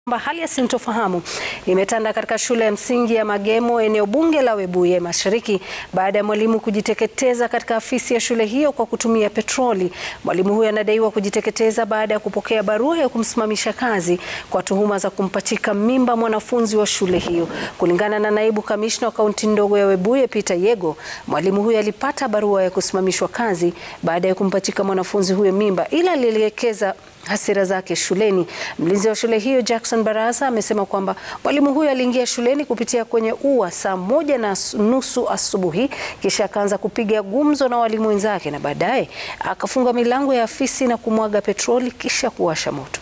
Hali ya sintofahamu imetanda katika shule ya msingi ya Magemo eneo bunge la Webuye Mashariki baada ya mwalimu kujiteketeza katika afisi ya shule hiyo kwa kutumia petroli. Mwalimu huyo anadaiwa kujiteketeza baada ya kupokea barua ya kumsimamisha kazi kwa tuhuma za kumpachika mimba mwanafunzi wa shule hiyo. Kulingana na naibu kamishna wa kaunti ndogo ya Webuye Peter Yego, mwalimu huyo alipata barua ya kusimamishwa kazi baada ya kumpachika mwanafunzi huyo mimba, ila alielekeza hasira zake shuleni. Mlinzi wa shule hiyo Jackson Barasa amesema kwamba mwalimu huyo aliingia shuleni kupitia kwenye ua saa moja na nusu asubuhi, kisha akaanza kupiga gumzo na walimu wenzake na baadaye akafunga milango ya afisi na kumwaga petroli kisha kuwasha moto.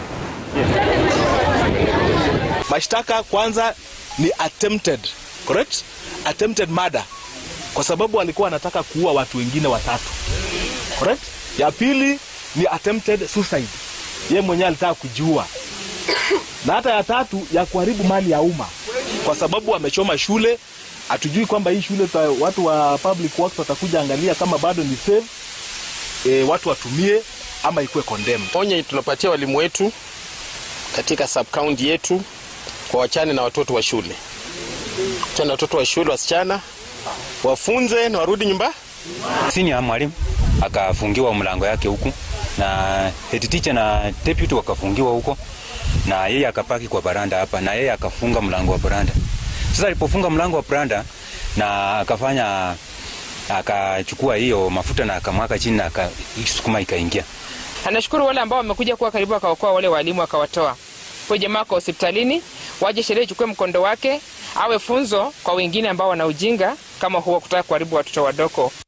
Mashtaka kwanza ni attempted, correct? Attempted murder kwa sababu alikuwa anataka kuua watu wengine watatu, correct? Ya pili ni attempted suicide, ye mwenyewe alitaka kujiua, na hata ya tatu ya kuharibu mali ya umma kwa sababu amechoma shule. Hatujui kwamba hii shule ta, watu wa public works watakuja angalia kama bado ni safe, e, watu watumie ama ikuwe condemned. Onye tunapatia walimu wetu katika sub county yetu kwa wachane na watoto wa shule, wachane na watoto wa shule wasichana, wafunze na warudi nyumba. Senior mwalimu akafungiwa mlango yake huku na head teacher na deputy wakafungiwa huko, na yeye akapaki kwa baranda hapa, na yeye akafunga mlango wa baranda. Sasa alipofunga mlango wa baranda na akafanya akachukua hiyo mafuta na akamwaka chini na akasukuma ikaingia. Anashukuru wale ambao wamekuja kuwa karibu, akaokoa wale walimu akawatoa. Kwa jamaa kwa hospitalini, waje sheria ichukue mkondo wake, awe funzo kwa wengine ambao wana ujinga kama huo, kutaka kuharibu watoto wadogo.